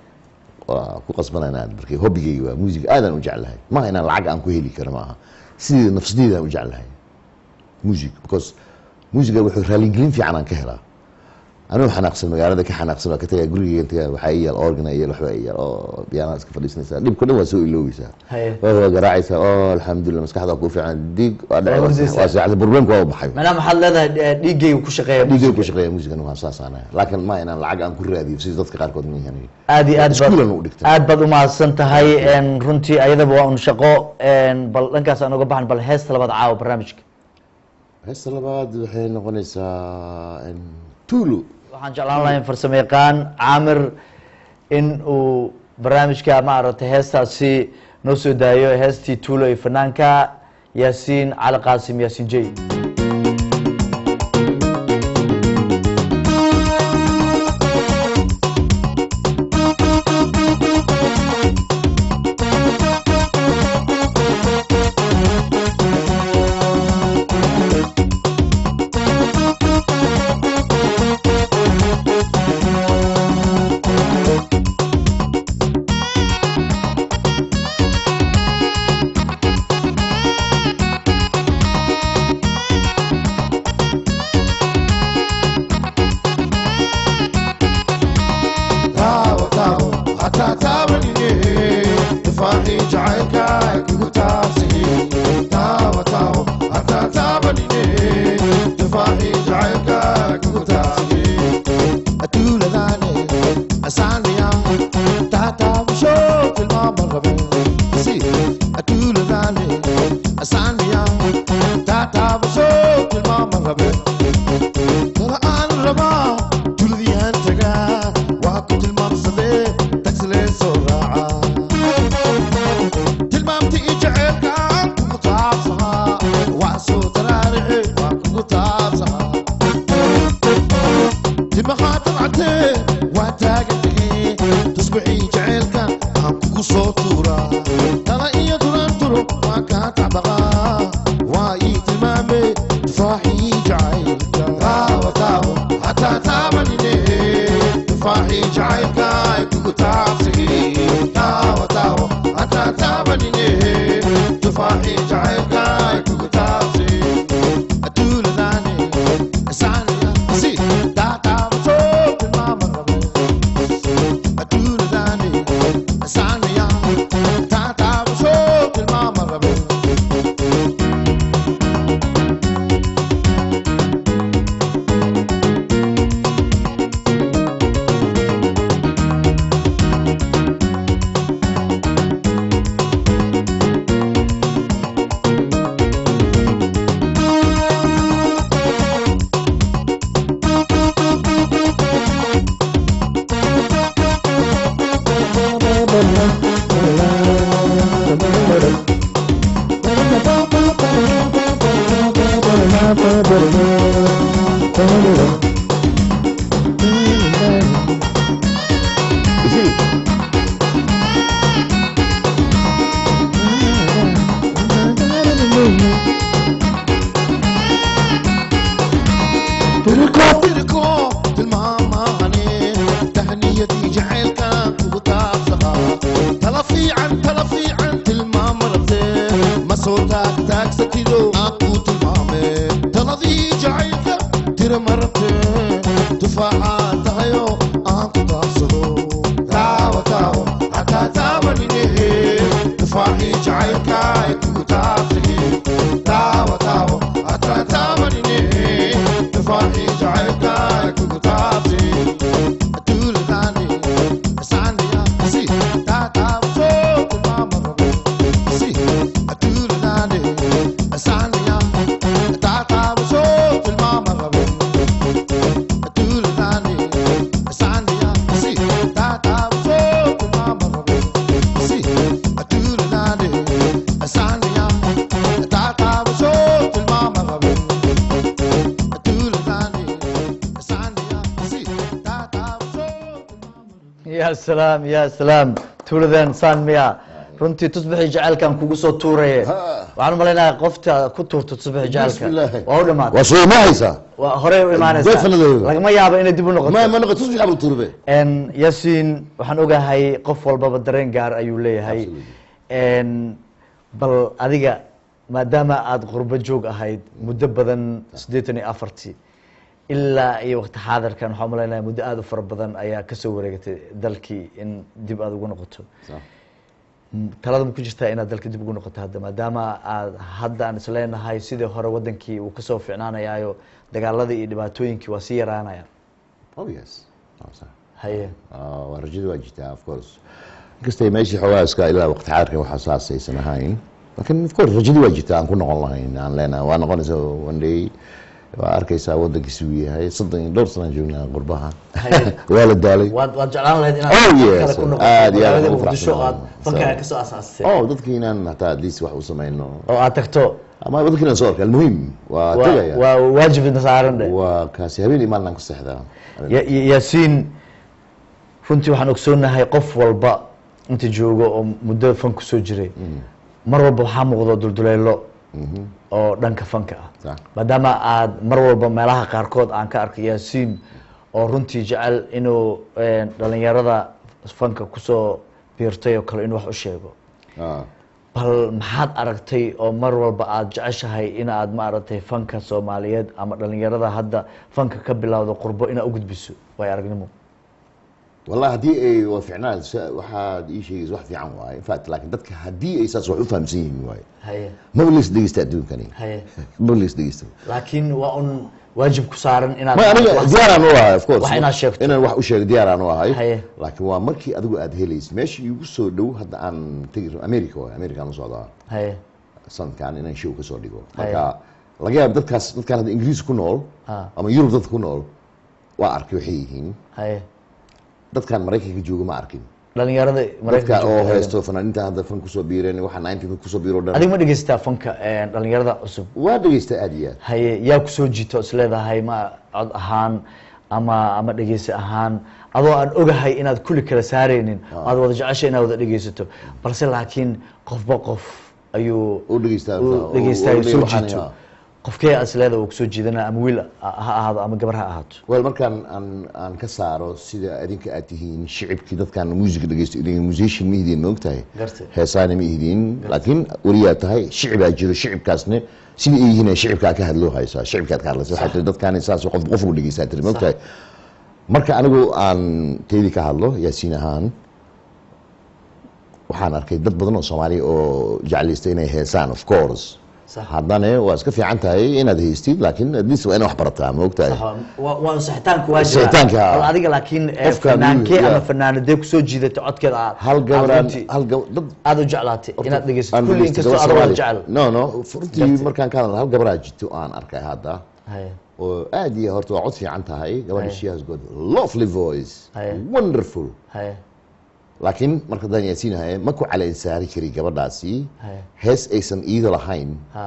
waa ku qasbana inaan markay hobbigayga waa music aadaan u jeclahay maaha inaan lacag aan ku heli karo maaha sidii nafsadeydaan u jeclahay music because musiga wuxuu raalingelin fiican aan ka helaa anuu xanaaqsan magaalada ka xanaaqsan waa ka tagaa gurigeyga tagaa waxaa ii yaal organa iyo waxbaa ii yaal oo piyaanaa iska fadhiisanaysaa dhibko dhan waa soo iloobaysaa haye waa waa garaacaysaa oo alxamdulilah maskaxda waa kuu fiican dig waa Waa hurdaysaa. dhacay waa seexday problemka waa u baxay macnaha maxaad leedahay eh, dhiiggayga ku shaqeeya dhiigay ku musiga. shaqeeya musigan waa saasaan laakiin ma inaan lacag aan ku raadiyo sida dadka qaarkood ma yahan aad iyo aad Iskuulan u baad dhigtay. aad baad umahadsan tahay en, runtii ayadaba waa un shaqo en, bal dhankaas aan uga baxan bal heesta labaad caawa barnaamijka heesta labaad waxay noqonaysaa in tulu waxaan jeclaan lahaa in farsamo yaqaan caamir in uu barnaamijka maaragtay heestaasi noo soo daayo heestii tuulo iyo fanaanka yaasiin cali qaasim yaasiin jey Thank asaaniya taataabasho tilmaama rabe tala aan rabaa tuladiyaan tagaa waa ku tilmaamsadee tagsilee soo raaca tilmaamti i jaceelkaan kugu taabsahaa waa soo taraarixe waa kugu taabsahaa timahaa dabcatee waa taagan tahee tusbixii jaceelka aan kugu soo tuuraa tala iyo duranturo waa kaa tacbaqaa waa ii tilmaame tufaaxii jacaylka taawo taawo hataa taabanine tufaaxii jacaylka ay kugu taabsagee taawo taawo hataa taabanine tufaaxii jacaylka ay kugu taabsagee aduuladaane asaaniya si taataabato tilmaama rabe aduuladaane asaaniya taataabato tilmaama rabe tiriko tilmaamahane tahniyadii jacaylka kugu taabsahaa tala fiican tala fiican tilmaama rabtee ma soo taagtaagsatido aan kuu tilmaame taladii jacaylka tira ma rabtee tufaaxaa tahayo aan ku taabsado taawo taawo hataa taabanine tufaaxii jacaylka ay kugu taabsagee taawo taawo hataa taabanine tufaaxii jacaylka ay kugu taabsagee aduuladaane asaaniya si taataabato tilmaama rabe si aduuladaane asaaniya taataabato tilmaama rabe aduuladaane asaaniya si taataabato tilmaama rabe si aduuladaane asaaniya taataabato tilmaama rabe aduuladaane asaaniya si taataabato tilmaama ya salaam ya salaam tuuladan saan miya runtii tusbixii jacaylkan kugu soo tuuraye Ha. waxaan u malaynayaa qofta ku tuurto tusbixii jacaylka Bismillaahi. waa u dhamaatay waa soo ma haysaa waa horey u imaanaysaa Definitely. lagama yaabo inay dib u noqoto ma ma noqo tusbix abu turbe En, yaasiin waxaan ogahay qof walbaba dareen gaar ayuu leeyahay En, bal adiga maadaama aada qurbo joog ahayd muddo badan siddeetan iyo afartii ilaa iyo waqti xaadirkan waxaan umalaynaya muddo aada u fara badan ayaa kasoo wareegatay dalkii in dib aada ugu noqoto M- talada ma ku jirtaa inaad dalka dib ugu noqoto hadda maadaama aad hadda aan isleenahay sidii hore wadankii uu kasoo ficnaanayaayo dagaaladii iyo dhibaatooyinkii waa sii yaraanaya oh yes Oh, sax. haye Ah, waa rajada waa jirtaa of course inkastay meeshii xoogaa iska ilaa waqti xaarka waxaa saas aysan ahayn laakiin of course rajadii waa jirtaa aan ku noqon lahayn aan leenahay waa noqonaysa one day waa arkaysaa wadankiisi uu yahay soddon iyo dhowr sanaan joognaa qurbaha Haye. waa la daalay waad waad jeclaan lahayd inaad Oh, dad yes. kale ku noqoto Aad iyo aad magaalada ugu muqdisho faraxsan aad nahay. fankaaga So- kasoo asaastay oh dadkii inaan hataa at least wax u samayno oo aad tagto ama dadkii inaan soo arka almuhim waa waa tegaya waa waajibna saaran dhe waa kaasi habeen iyo maalin aan ku seexdaa Ya- ya- yaasiin runtii waxaan ogsoonahay qof walba inta joogo oo muddo fan kusoo jiray mar walba waxaa muuqdo dulduleelo oo dhanka fanka ah Sax. maadaama aad mar walba meelaha qaarkood aan ka arkay yaasiin oo runtii jecel inuu eh, dhalinyarada fanka kusoo biirtay oo kale inuu wax u sheego Ah. bal maxaad aragtay oo mar walba aada jeceshahay inaad maaragtay fanka soomaaliyeed ama dhalinyarada hadda fanka ka bilowdo qurbo inaad u gudbiso way aragnimo والله haddii ay waa ficnaan sa- waxaad ii sheegaysa wax fiican waaye in fact laakiin dadka haddii ay saas wax u fahamsan yihiin waaye haye maba leys dhegeysta adduunkani haye maba leys dhegeysta laakiin waa un waajib ku saaran inaad ma aniga wax- diyaaraan u ahay of course wax inaad sheegto. inaan wax u sheego diyaaraan u ahay Haye. laakiin waa markii adigu aad helaysa meeshii igu soo dhow hadda aan tegi america waaye america aan u socdaa haye sanadkan inaan show ka soo dhigo Haya. marka laga yaabo dadkaas dadkaan hadda ingiriis ku nool Ha. ama yurub dadka ku nool waa arkay waxay yihiin haye dadkaan maraykanka jooga ma arkin dhalinyarada dadka maraykanka oo joogta haysto fanaaniinta hadda fan kusoo biireen waxaa nineteen kusoo biiro dhan adiga ma dhegeysataa fanka een, dhalinyarada cusub waa dhegeysta aad iyo aad haye yaa kusoo jiito is leedahay ma cod ahaan ama ama dhegeysi ahaan adoo aan ogahay inaad kulli kala saareynin aad wada jecesha inaad wada dhegeysato balse laakiin qofba qof ayuu oo dhegeystaa uu dhegeystayo soo jiito qofkee is leedahay uu kusoo jiidana ama wiil ha ahaado ama gabar ha ahaato wel markaan aan aan ka saaro sida adinka aad tihiin shicibkii dadkaan music dhegeysto idin musician ma ihidiin ma ogtahay Gartay. heesaana ma ihidiin laakiin weliyaa tahay shicibaa jiro shicibkaasne sida ay yihiin shicibkaa ka hadloo haysaa shicibkaad ka hadlaysa waxay tiri dadkaan saas qof qof ugu dhegeysaa tiri ma ogtahay marka anigu aan teydii ka hadlo yaasiin ahaan waxaan arkay dad badan oo soomaaliya oo jeclaysta inay heesaan of course Sax. haddana waa iska fiican tahay inaad haystid laakiin at least waa inaad wax barataa ma ogtahay waa sixitaanku waa Sixitaanka, jira ah. bal adiga laakiin eh, Qofka fanaankee adigu, ama yeah. fanaanadee kusoo jiidata codkeeda aad hal aad gabaraan runtii hal gab dad aad u jeclaatay inaad dhegeysato aan kulli dhegeysto inkastoo gabar adoo wada Soomaali. jecel no no runtii Gartay. markaan ka hadlo hal gabaraa jirto oo aan arkay hadda Haye. oo aad iyo horta waa cod fiican tahay gabadha Haye. she has got lovely voice Haye. wonderful haye laakiin marka daan yaasiinahay ma ku caleen saari kari gabadhaasi Haye. hees aysan iida lahayn ha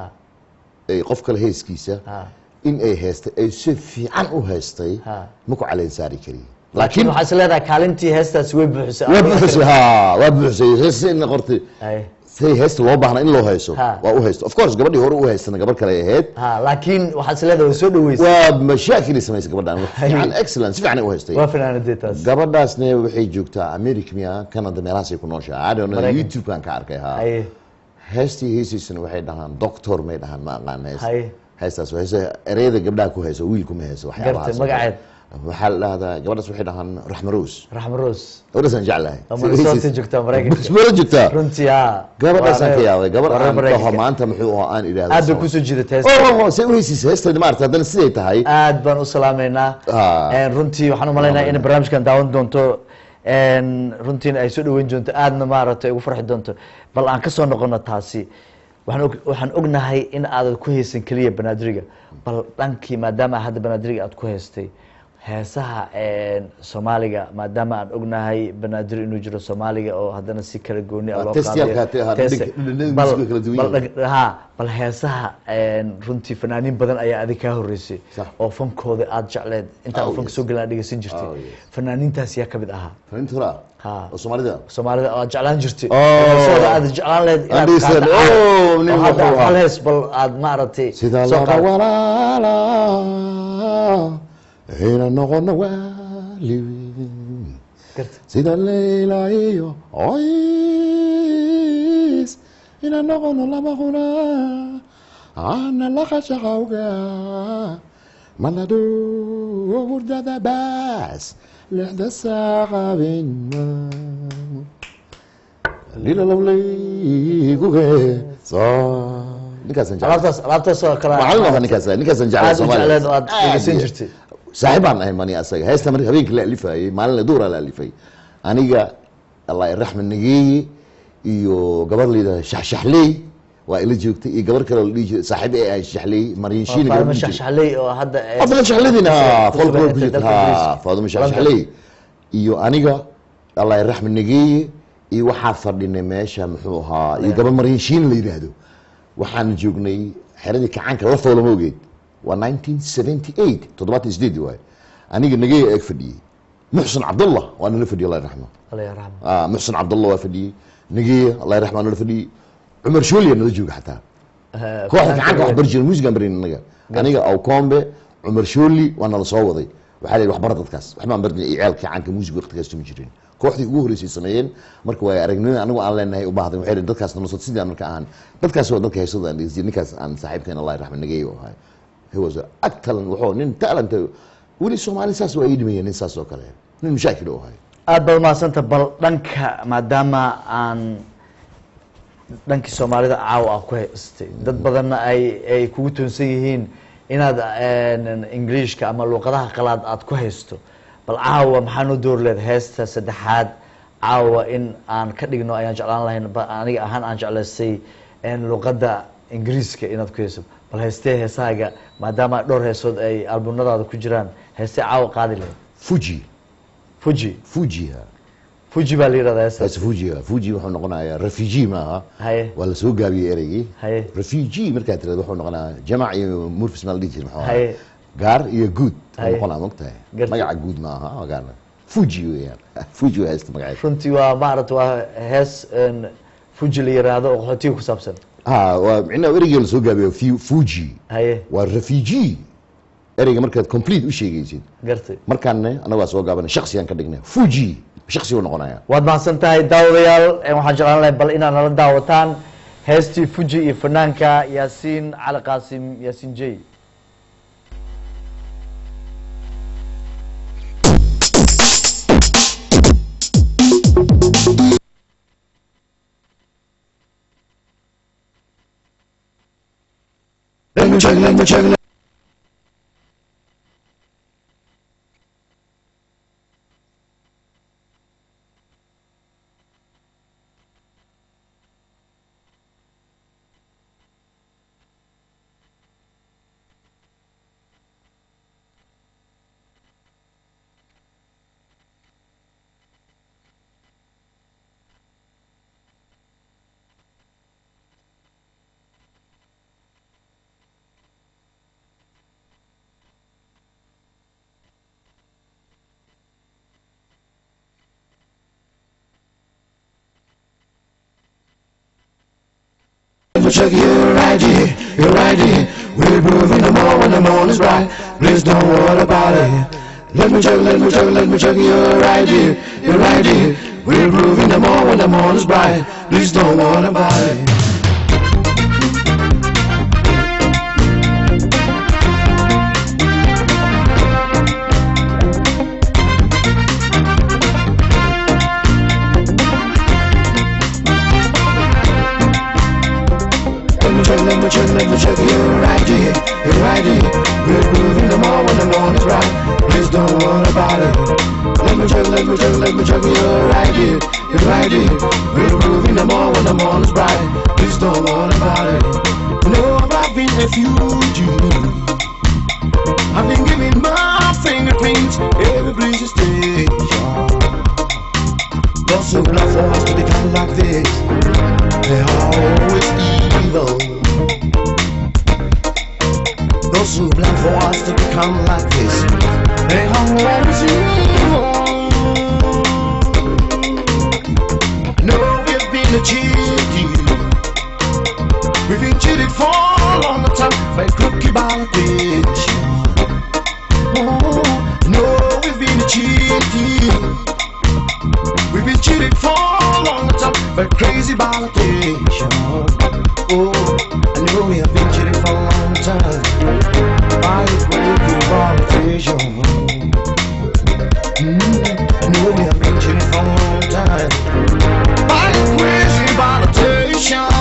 ay qof kale heeskiisa ha in ay heestay ay si fiican u heestay Ha. ma ku caleen saari kari laakiin laakiin waxaa is leedahay kaalintii heestaasi way buuxisay waa buuxisay ha waa buuxisay heesina qortay haye say heesta loo baahna in loo haysto Ha. waa u haysto of course gabadhii hore u haystana gabar kale ay ahayd ha laakiin waxaa is leedahay way soo dhaweysay waa mashaakil ay samaysay gabadhan wax Hay. fiican excellent si fiican ay u haystay waa fanaanadee taas gabadhaasne waxay joogtaa america miya canada meelahaasay ku nooshahay I don't know Maraykan. youtube-kan ka arkay ha haye heestii heesiisana waxay dhahaan doctor may dhahaan ma aqaan hees Hay. heestaas waa heesa ereyada gabdhaha ku hayso wiilku ma hayso waxyaabahaas Gartay, magaceed? waxaa la dhahdaa gabadhaas waxay dhahaan raxma rose raxma roos gabadhaasaan jeclahay oo Minnesota joogtaa Maraykanka. Minnesota joogtaa runtii ha gabadhaasaan Waa ka reer- yaabay gabar waa reer aan Maraykanka. dhaho maanta muxuu ahaa aan idhaahdo aad bay sabab. kusoo jiidatay heesta oh say u heysiisa heesteeda maarata haddana siday tahay aad baan u salaameynaa Ah. Een, runtii waxaan u malaynayaa in barnaamijkan daawan doonto een, runtiina ay soo dhaweyn doonto aadna maaragtay ugu farxi doonto bal aan kasoo noqono taasi waxaan og- waxaan ognahay in aadan ku haysan keliya banaadiriga bal dhankii maadaama hadda banaadiriga aad ku haystay heesaha een, soomaaliga maadaama aan ognahay banaadir inuu jiro soomaaliga oo haddana si kala gooni ah Ah, loo testiyaalka qaadayo. ha- Test- dhig- dhig- bal- musiga kala duwan bal yihiin. dhag- ha bal heesaha een, runtii fanaaniin badan ayaa adig kaa horeysay Sax. oo fankooda aad jecleed intaa Oh, uu fanka yes. soo gelin aad dhegeysan jirtay Oh, yes. fanaaniintaas yaa ka mid ahaa fanaaniinta hore Ha. oo soomaalida soomaalida oo aad jeclaan jirtay Oh. heesahooda aad jeclaan lehed inaad Andhisan, qaaddo. oh, nin Oo hadda wuxuu ahaa. hal hees bal aad maaragtay sida soo laba qaad. walaala ina noqono waalidin Garta. sida leyla iyo oys ina noqono laba quna ana laqashaqawga malado hurdada baas lixda saaqabina lilalawleyguge ninkaasaan jeclaa alaabtaas alaabtaas oo kale macallin waa ninkaas ninkaasaan jeclaa aad u Soomaaliya. jecleed oo aad Aad dhegeysan iyo- jirtay saaxiib baan ahay mani asaga heesta marka habeenkii la alifayay maalin duura la alifay aniga allah iraxma nageeye iyo gabar layidhahda shaxshaxley waa ila joogtay iyo gabar kale oo la dhihi jiray saaxiib ee ahay shaxley maryan shiini gabar faadimo dhihi jiray. shaxshaxley oo hadda eh, Faadimo shaxleydiina ku folklore sugan ku jirta dalka ha Ingiriiska. faadimo London. shaxshaxley iyo aniga allah iraxma nageeye iyo waxaa fadhinay meesha muxuu ahaa iyo gabar maryan shiini la yidhaahdo waxaan joognay xeradii kacaanka la foolama ogeed waa 1978 toddobaatan sideed waay aniga nageeye eeg fadhiyey muxsin cabdullah waa nala fadhiyey allah raxma Allah yarxamo. ah muxsin cabdullah waa fadhiyey nageeye allah raxma nala fadhiyey cumar shooliya nala jooga xataa Eh, kooxda gacanka wax bari jiray muusigaan barin anaga aniga awkombe cumar shooli waa nala soo waday waxaa la yidhi waxbara dadkaas waxbaan barinay iyo ciyaalka gacanka muusiga waqtigaas tumi jirin kooxdii ugu horreysay sameeyeen marka waa aragnimada anigu aan leenahay u baahday waxay dadkaas nala soo sidii aan marka ahaan dadkaas waa dadka heesada aan dhegeystiy ninkaas aan saaxiibkeen allah raxma nageeye u ahay he was ag talan wuxuu nin talanta weli soomaali saas waa ii dhimayeen nin saas oo kale nin mashaakil u ahay aad baad umahadsanta bal dhanka maadaama aan dhankii soomaalida caawa ah ku haystay dad badanna ay ay kugu toonsan yihiin inaad een, ingiliishka ama luuqadaha qalaad aad ku haysto bal caawa maxaa noo door leed heesta saddexaad caawa in aan ka dhigno ayaan jeclaan lahayn ba aniga ahaan aan jeclaystay een, luuqadda ingiriiska inaad ku heeso bal heestee heesahaaga maadaama dhowr heesood ay albumnadaada ku jiraan heestee caawa qaadi lahayd fuji fuji fujiha fuji baa la yidhahdaa heestaas taas fujiha fuji wuxuu noqonayaa refugee maaha haye waa la soo gaabiyey ereygii haye refugee markaad tirahdo wuxuu noqonayaa jamac iyo murfis maa la dhihi jira maxuu ahaa haye gaar iyo guud Haye. noqonaa mogtahay Gartay. magaca guud maaha waa gaar fuji weeyaan fuji waa haysta magaceeda runtii waa maarata waa hees een, fuji la yiraahdo oo qaxootiga ku saabsan ha waa micnaha ereygii la soo gaabiyo fu- fuji haye waa refugee ereyga markaad complete u sheegaysid gartay markaanne annagaa soo gaabana shaksiyan ka dhignay fuji shaksi uu noqonaya waad mahadsan tahay daawadayaal een, waxaan jeclaan lahay bal inaad nala daawataan heestii fuji iyo fanaanka yaasiin cali qaasim yaasiin jey Let me check, let me check, let me check your ID, your ID. We'll prove in the morning when the morning's bright. Please don't worry about it. Let me check, let me check, let me check your ID, your ID. We'll prove in the morning when the morning's bright. Please don't worry about it. Let me check, let me check, let me check your ID, your ID. We're moving them all when the morning's right. Please don't worry about it. Let me check, let me check, let me check your ID, your ID. We're moving them all when the morning's bright. Please don't worry about it. No, I've been a fugitive. I've been giving my fingerprints every police station. Those who love for us to become like this. They're always evil. Those who plan for us to become like this, they always evil. No, we've been cheated. We've been cheated for a long time by crooked politicians. Oh, no, we've been cheated. We've been cheated for a long time by crazy politicians. Oh, I know we have been cheated for a long time by crazy politicians. Mm, I know we have been cheated for a long time by crazy politicians.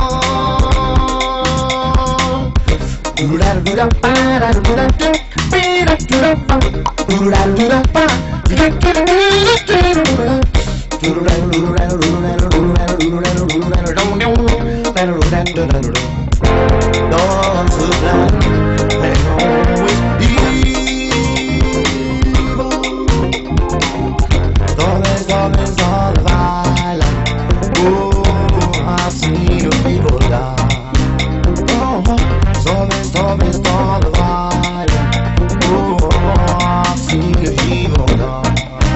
Torres, torres, all violent. Oh, I've seen the people die. Oh, torres, torres, all violent. Oh, I've seen the people die.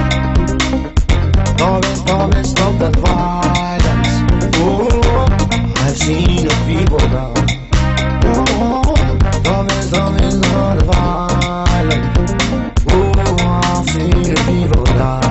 Torres, torres, stop that violence. Oh, I've seen the people die. Oh, torres, torres, all violent. Oh, I've seen the people die.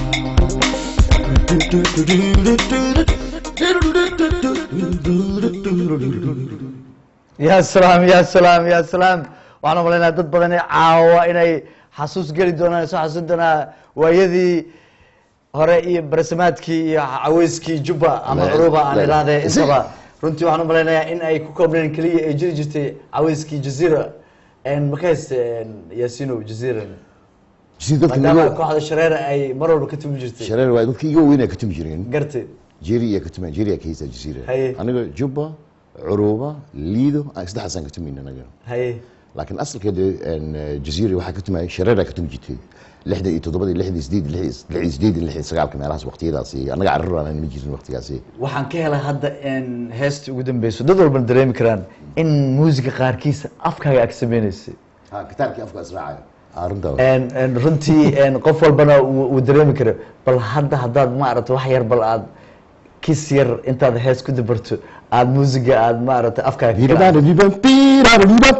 ya salaam ya salaam ya salaam waxaan u malaynaa dad badan caawa inay xasuus geli doonaan soo xasuusin doonaa waayadii hore iyo barasamaadkii iyo caweyskii jubba ama La- curuba aan la- idhaahdee si- intaba runtii waxaan u malaynayaa in ay ku koobneen keliya ay jiri jirtay caweyskii jazeera ma ka hayste yaasino jazeera si dadka maadaama naga kooxda shareera ay mar walba ka tumi jirtay shareer waa dadka iga weyn ay ka tumi jireen gartay jeri iyo ka tuma jeri ka haysta jasiira Haye. aniga jubba curuba liido aan saddexdaasaan ka tumayna anaga haye laakiin asalkeeda jaziira waxaa ka tumayay shareeraa ka tumi jirtay lixdan iyo toddobadii lixdan iyo sideed lixdan iyo sideed lixdan iyo sagaalka meelahaas waqtiyadaasi annaga carruur aan ma jirin waqtigaasi waxaan ka helay hadda in heestii ugu dambeyso dad walbana dareemi karaan in muusiga qaarkiisa afkaaga ag sameynaysay ha kitaabkii afka israacayo arrintaa En- en runtii en qof walbana uu uu dareemi karo bal hadda haddaad maaragta wax yar bal aad kis yar intaad hees ku dabarto aad muusiga aad maaragta afkaaga ka garaac-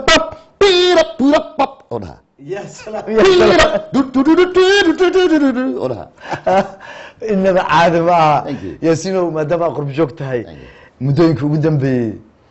oo dhaha Ya salaam, ya salaam. oo dhaha inaba caadi ma aha Thank you. yaasinow maadaama aad qurb joog tahay Thank you. muddooyinka ugu dambeeyey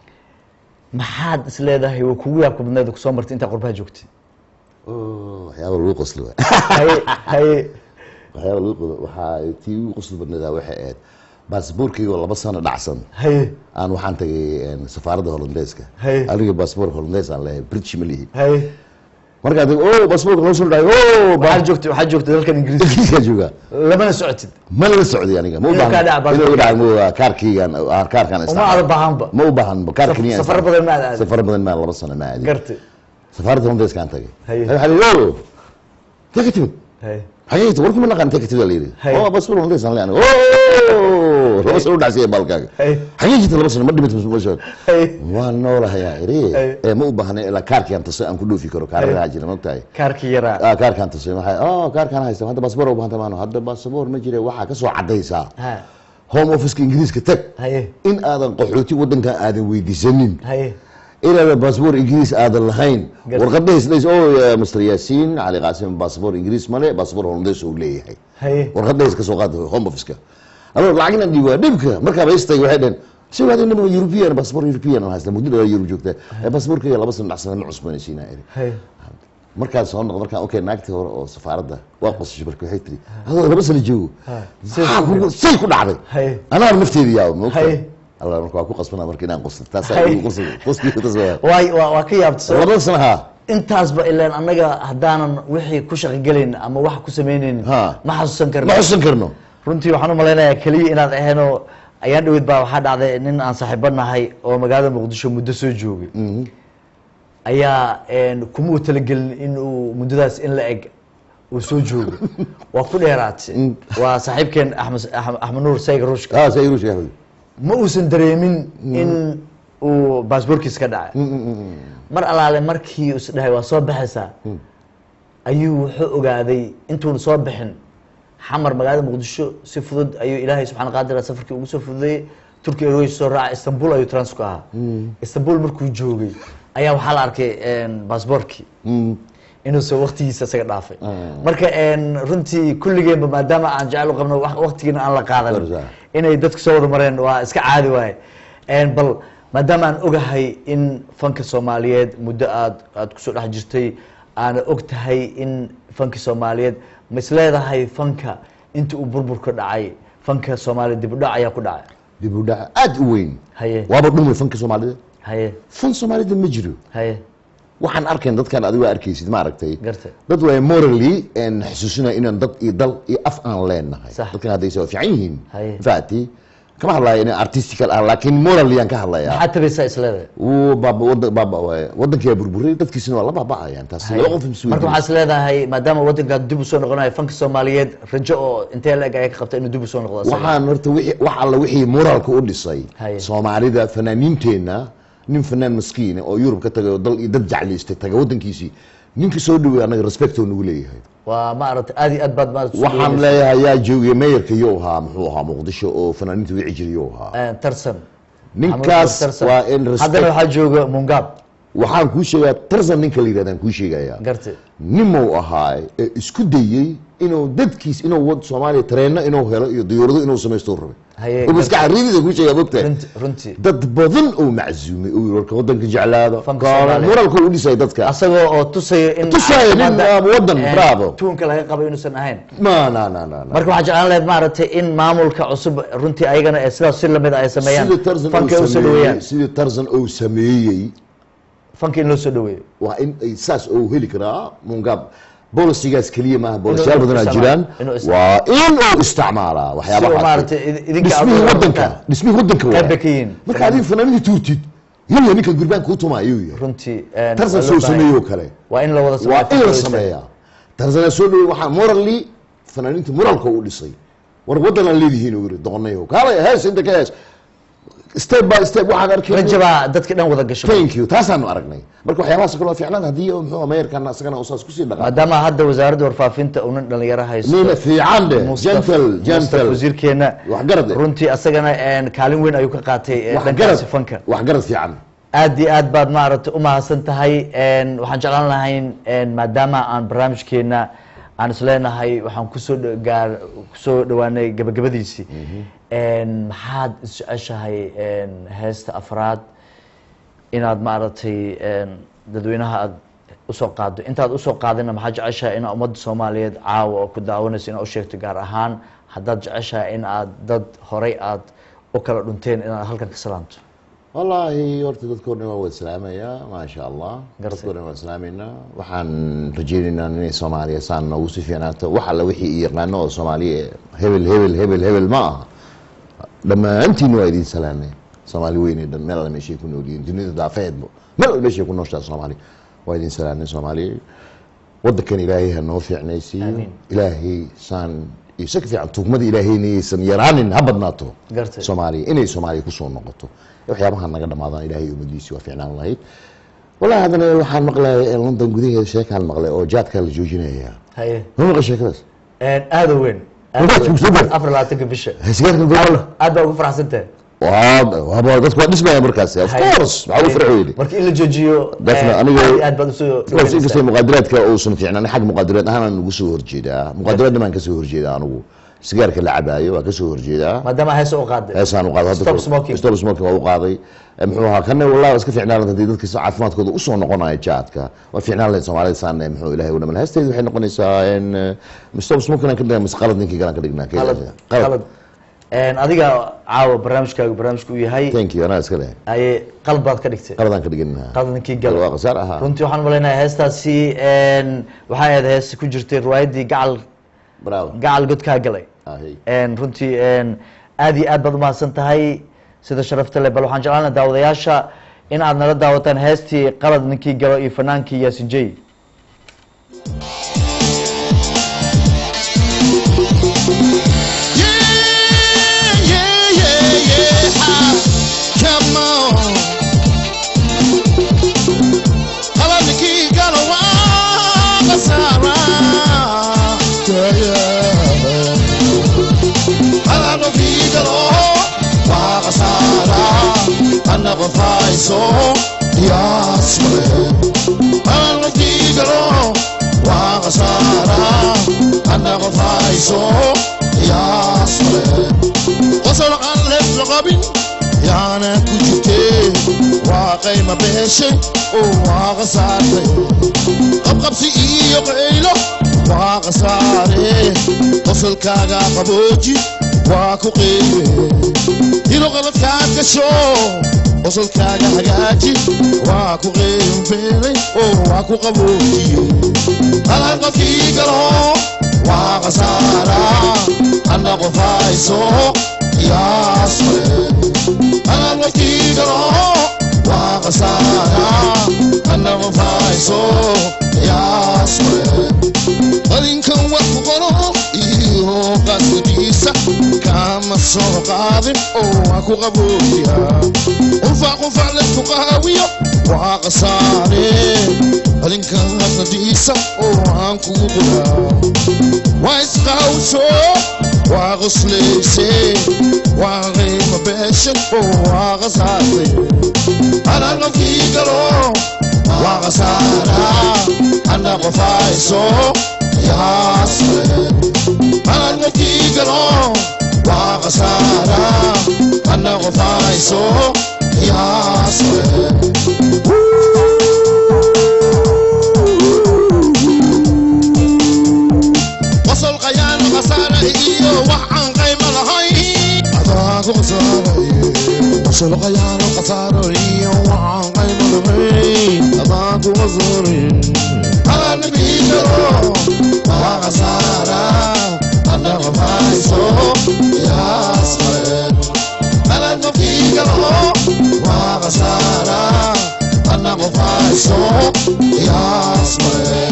maxaad is leedahay waa kugu yaabka badneed oo kusoo martay intaa qurbaha joogtay Oh, waxyaaba lagu qosli waay haye haye waxyaaba lagu qodo waxaa tii ugu qosli badneedaa waxay ahayd baasboorkayga oo laba sano dhacsan haye aan waxaan tagay een, safaaradda hollandeeska Hey. aniga baasboor hollandees aan leeyahay british ma lihi haye markaa o baasboorka loo soo dhaay o waxaad joogtay waxaad joogtay dalkan ingiriiska ingiriiskaa joogaa lamana socotid ma la socday aniga ma u Inuu kaa dhaca baahan baasboorka. inuu dhaca ma ogaa kaarkaygan ah, kaarkaan uma isticmaalo. aada baahanba ma u baahan kaar Saf- keliya safar badan ma aad aadin. safar badan maa laba sano ma aadin gartay safaaradda hollandeeskaan tagay Haye. waxaa la yidhi o yaa ka timid haye xagee war kuma naqaan intee ka timid la yidhi Haye. oo baasboor hollandees aan leeyahay o laba sano u dhacsiyay baalkaaga Haye. xagee jirta laba sano ma dhimid ma soo haye waan noolahayaa iri Haye. ee ma u baahna ilaa kaarkii aan tusay aan ku dhoofi karo kaararaha jira mogtahay kaarkii yaraa ah kaarkaan tusay maxay oh kaarkaan haysta hadda baasboor u baahanta maano hadda baasboor ma jira waxaa ka soo caddaysaa ha home officeka ingiriiska tag haye in aadan qaxooti waddanka aadan weydiisanin haye inaadan baasboor ingiriis aadan lahayn Gar- warqadahays dhays o master yaasiin cali qaasim baasboor ingiriis male baasboor hollandees uu leeyahay haye warqadahays ka soo qaada home officeka adoo lacagna dhiibaa dhibka markaaba istay waxay dhaheen si waadi nima european baasboor european aan haysta muddo dheer yurub joogta ee baasboorkayga laba sano dhacsana ma cusboonaysiinaa iri haye markaan soo noqdo markaan okay naagtii hore oo safaaradda waa qosashay marka waxay tiri adoo laba sano joogo maxaa kugu say ku dhacday haye anaaba nafteeda yaaba ma Haye. alla marka waa ku qasbanaa marka inaan qoslo taasaa Haye. igu qosl qoskiiga taas waa waay waa waa ka yaabta soo labada sano haa intaasba ilaan annaga haddaanan wixii ku shaqogelaynin ama wax ku samaynaynin Ha. ma xasuusan karno ma xusan karno runtii waxaan u malaynayaa keliya inaad ahaynoo ayaan dhaweyd baa waxaa dhacday nin aan saaxiibo nahay oo magaalada muqdisho muddo soo joogay ayaa een, kuma u talagelin in uu muddadaas in la eg uu soo joogo waa ku dheeraatay waa saaxiibkeen axmed Axmed- axmed nuur sayga ruushka haa saa iruush yahay ma uusan dareemin in uu baasboorkiis ka dhacay mar alaale markii uu isdhahay waa soo baxaysaa ayuu wuxuu ogaaday intuuna soo bixin xamar magaalada muqdisho si fudud ayuu ilaahay subxana qaadira safarkii ugu soo fududeeyey turki airways soo raacay istanbul ayuu trans ku ahaa istanbul markuu joogay ayaa waxaa la arkay baasboorkii inuusan waktigiisa isaga dhaafay marka een, runtii kulligeenba maadaama aan jecel u qabno wax- waktigiina aan la qaadan Barza. inay dadku soo wada mareen waa iska caadi waaye Een, bal maadaama aan ogahay in fanka soomaaliyeed muddo aad aad kusoo dhex jirtay aana og tahay in fanka soomaaliyeed ma is leedahay fanka inta uu burburka dhacay fanka soomaaliyeed dib u dhac ayaa ku dhacay dib u dhac aad u weyn haye waaba dhumay fanka soomaalida haye fan soomaalida ma jiro haye waxaan arkayn dadkan adigo arkaysid ma aragtay gartay dad waa morally en xusuusinaya inaan dad iyo dal iyo af aan leenahay Sax. dadkan haddayse waa fiican yihiin Haye. faati kama hadlaya in artistical ah laakiin morally aan ka hadlayaa maxaad tabaysaa is leedahay wuu baaba wada baaba waaye wadankaa burburay dadkiisina waa la baaba'ayaan taas laba qof isu marka waxaa is leedahay maadaama wadankaa dib u soo noqonayo fanka soomaaliyeed rajo oo intee la eg ay ka qabta inuu dib u soo noqdo asaga? waxaan horta wixii- wax alla wixii moraalka u dhisay Haye. soomaalida fanaaniinteenna nin fanaan maskiine oo yurub ka tagay oo dal iyo dad jeclaystay taga wadankiisii ninka soo dhawey annaga respect oo nagu leeyahay waa maaragtay aad iyo aad baad maaragtay soo waxaan dhaweynaysaa. leeyahay yaa joogay mayorka yo ahaa muxuu ahaa muqdisho oo fanaaniinta wici jiray yo ahaa Eh, tarsan ninkaas Tarsan. waa in haddana respect waxaa jooga mungab waxaan kuu sheegaa tarsan ninka la yidhahdaan kuu sheegayaa gartay nimou ahaay ee isku dayey inuu dadkiis inuu wad soomaaliya tareenno inuu helo iyo diyuurado inuu samaysto rabay Haye, oo maskaxa riidida kuu sheegaa mogtahay runti runtii dad badan oo maczuumay oo yiri warka wadanka jeclaada Fanka kaala Soomaaliya. moralka u dhisay dadka asagoo oo tusaya in Tusaya nin, caafimaadda, ah, wadan, eh, bravo. tuunka laga qabo inuusan ahayn ma na na na na marka waxaa jeclaan lahayd maaragtay in maamulka cusub runtii ayagana ee sidaas si lamid ay sameeyaan sida tarzan fanka uu u soo sameeyey dhaweeyaan sida tarzan uu sameeyey fanka in loo soo dhaweeyo waa in ay saas oo heli karaa mungab bolisigaas keliya maaha bolisyaal Inuu badanaa isticmaalo. jiraan Inuu isticmaalo. waa in uu isticmaalaa Si uu waxyaabaha maaragtay idinka dhismihii abuura wadanka wadanka. dhismihii wadanka Qayb waa bay ka yihiin. marka adiga fanaanadii tuurtid maya ninka gurbaan kuu tuma ayuu yahay runtii een, tarsan waa loo soo baahan sameeyey oo yahay. kale waa in la wada waa in la sameeyo. sameeyaa tarzana soo dhawey waxaa morally fanaaniinta moralka u dhisay war waddanaan leedihiin uu yiri doqonayo kaalay hees inta ka hees step by step waxaan arkay rajabaa dadka dhan wada gasho thank you taasaanu aragnay marka waxyaabahaas kale waa ficnaan haddii muxuu ameerikan asagana usaas kusii dhaqaa maadaama hadda wasaaradda warfaafinta unan dhalinyaro haysto nina fiican de Mustafa- gentle Mustafa gentle wasiirkeena waxgarad eh. runtii asagana een, kaalin weyn ayuu ka qaatay ee, waxgarad dhankaasi fanka waxgarad fiican aad iyo aad baad maaragtay u mahadsan tahay een, waxaan jeclaan lahayn een, maadaama aan barnaamijkeena aan isleenahay waxaan kusoo dho- gaar kusoo dhawaanay gabagabadiisii een, maxaad isjeceshahay een, heesta afraad inaad maaragtay een, dadweynaha aad usoo qaado intaad usoo qaadina maxaad jeceshahay inaad ummadda soomaaliyeed caawa oo ku daawanayso inaad u sheegto gaar ahaan haddaad jeceshahay in aad dad horay aad u kala dhunteen inaad halkan ka salaanto wallaahi horta dadkoo dhan waa wada salaamayaa maasha allah Gartay. dadkoo dhan waa salaameynaa waxaan rajeynaynaa inay soomaaliya saan noogu si fiicnaato wax alla wixii i yaqaano oo soomaaliya hebel hebel hebel hebel ma aha dhammaantiin waa idin salaamay soomaali weynay dhan meel alla meeshay ku nool yihiin dunida daafeedba meel alla meeshay ku nooshaa soomaaliya waa idin salaamay soomaaliya wadankan ilaahay ha noo fiicnaysiiyo Amiin. ilaahay saan iyo si ka fiican tuugmada ilaahayna aysan yaraanin ha badnaato Gartay. soomaaliya inay soomaaliya kusoo noqoto waxyaabaha naga dhamaadaan ilaahay ummadiisi waa fiicnaan lahayd wallahi haddana waxaan maqlay london gudaheeda sheekaan maqlay oo jaadkaa la joojinaya haye ma maqlay sheekadaas Een, aad u weyn aad Waa u weyn. super. afar iyo labaatanka bisha sigaarkan gobol aad baa ugu faraxsantahay waa dadku waa dhismaya markaas of Haye. course maxaa u farx weyne marka in la joojiyo Definitely, een, aniga- aad iyo aad baad usoo Because inkastoo muqaadaraadka uusan fiicnaan xag muqaadaraad ahaan aan ugu soo horjeedaa muqaadaraadna baan kasoo horjeedaa anigu sigaarka la cabaayo waa kasoo horjeedaa maadaama heesa u qaaday heesaan u qaaday Stop smoking. stop smoking waa u qaaday Eh, muxuu ahaa kana wallahi iska fiicnaan lahayd haddii dadka caafimaadkooda usoo noqonaya jaadka waa fiicnaan lahayd soomaalida saan eh, muxuu ilaahay u dhamal heesteedu waxay noqonaysaa in eh, stop smoking aan ka dhignaa mise qalad ninkii galaan ka dhignaa qalad qalad Een, adiga caawa barnaamijkaagu barnaamijku u yahay thank you anaa iska leh aye qalad baad ka dhigtay qaladaan ka dhiganaa qalad ninkii Qalad waa gal qasaar ahaa runtii waxaan malaynayaa heestaasi een, waxay ahayd hees ku jirtay riwaayaddii gacal bravo gacal godkaa galay ahay een, runtii een, aad iyo aad baad umahadsan tahay sida sharafta leh bal waxaan jeclaan lahaa daawadayaasha in aad nala daawataan heestii qalad ninkii galo iyo fanaankii yaasin jey Yeah, yeah, yeah, yeah. Ah, Come on. Qaladkii galo waa khasaara. Yeah, yeah. Qaladkii galo waa khasaara. Anna qof hayso qiyaas male. Qaladkii galo waa khasaara. Anna qof hayso qiyaas male. qosol aan leef la qabin yaana ku jirtee waa qayma beeshay oo waa khasaartay qabqabsi iyo qaylo waa khasaare qosolkaaga qabooji waa ku qeybe dilo qaladkaad gasho qosolkaaga hagaaji waa ku qeymbeelay oo waa ku qaboojiye qalad qofkii galo waa khasaara anna qof hayso qiyaas male qalad qofkii galo waa khasaara anna qof hayso qiyaas male qalinkan wax ku qoro iyo qasdiisa kama soo qaadin oo waa ku qaboojiya qufac qufac laysku qaawiyo waa khasaare qalinkan qasdiisa oo aan kugu quraa waa isqawsho waa qoslayse waa qiimo beeshan oo waa khasaartay anaa qofkii galo waa khasaara anna qof hayso qiyaas male anaa qofkii galo waa khasaara anna qof hayso qiyaas male qosol qayaan khasaara iyo wax aan qayma lahayn adaa ku khasaaraye qosol qayaan khasaara iyo wax aan qayma lahayn adaa ku khasaaraye adaa nabii jaro waa khasaara adaa qafayso yaas male adaa nabii jaro waa khasaara qofayso qiyaas male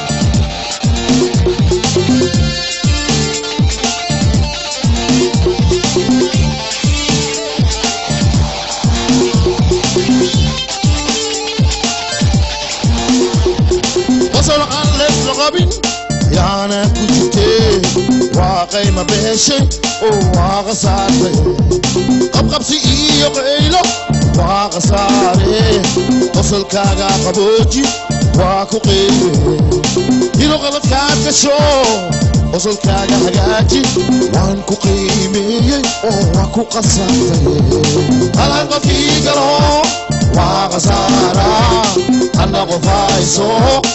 qosol aan leesla qabin yaana ku jirtee waa qayma beeshay oo waa khasaartay qabqabsi iyo qaylo waa khasaare qosolkaaga qabooji waa ku qeybe inuu qaladkaad gasho qosolkaaga hagaaji waan ku qiimeeyey oo waa ku qasaartay halan qofkii galo waa khasaara anna qofayso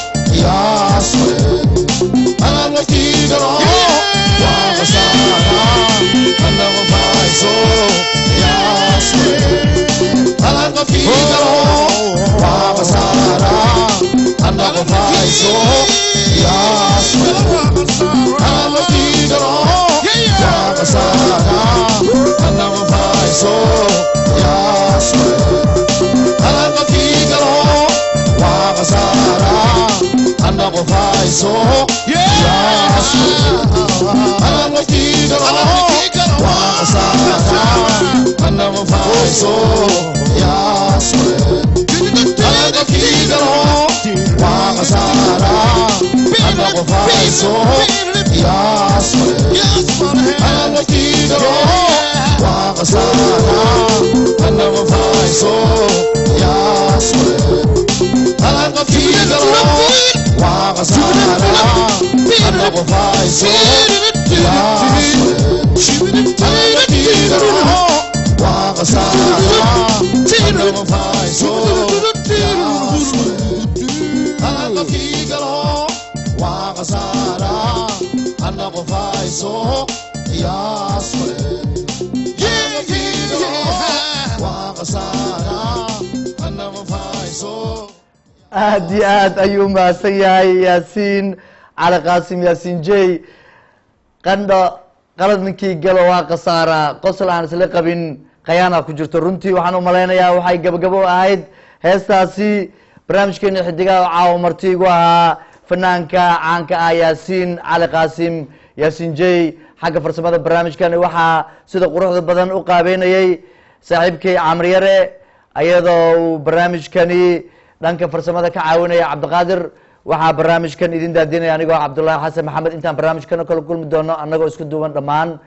qiyaas male halan qofkii galo waa khasaara anna qofayso qiyaas male halan qofkii galo waa khasaara anna qofayso qiyaas male halan qofkii galo waa khasaara anna qofayso qiyaas male halan qofkii galo waa khasaara anna qofayso qiyaas male halan qofkii galo waa khasaara anna qofayso qiyaas male halan qofkii galo waa khasaara anna qofayso qiyaas male halan qofkii galo waa khasaara anna qofayso qiyaas male halan qofkii galo waa khasaara anna qofayso qiyaas male halan qofkii galo waa khasaara anna qofayso qiyaas male halan qofkii galo waa khasaara anna qofayso qiyaas male halan qofkii galo waa khasaara anna qofayso aad iyo aad ayuu mahadsan yahay yaasiin cali qaasim yaasiin jey qandho qalad ninkii galo waa khasaara qosol aan isla qabin khayaana ku jirto runtii waxaan u malaynayaa waxay gabagabo ahayd heestaasi barnaamijkeena xidigaha oo caawa marti igu ahaa fanaanka caanka ah yaasiin cali qaasim yaasiin jey xagga farsamada barnaamijkan waxaa sida quruxda badan u qaabeynayay saaxiibkay camriyare ayadoo uu barnaamijkani dhanka farsamada ka caawinaya cabdiqaadir waxaa barnaamijkan idin daadinaya anigoo cabdullaahi xasan maxamed intaan barnaamijkan oo kala kulmi doono annagoo isku duuban dhammaan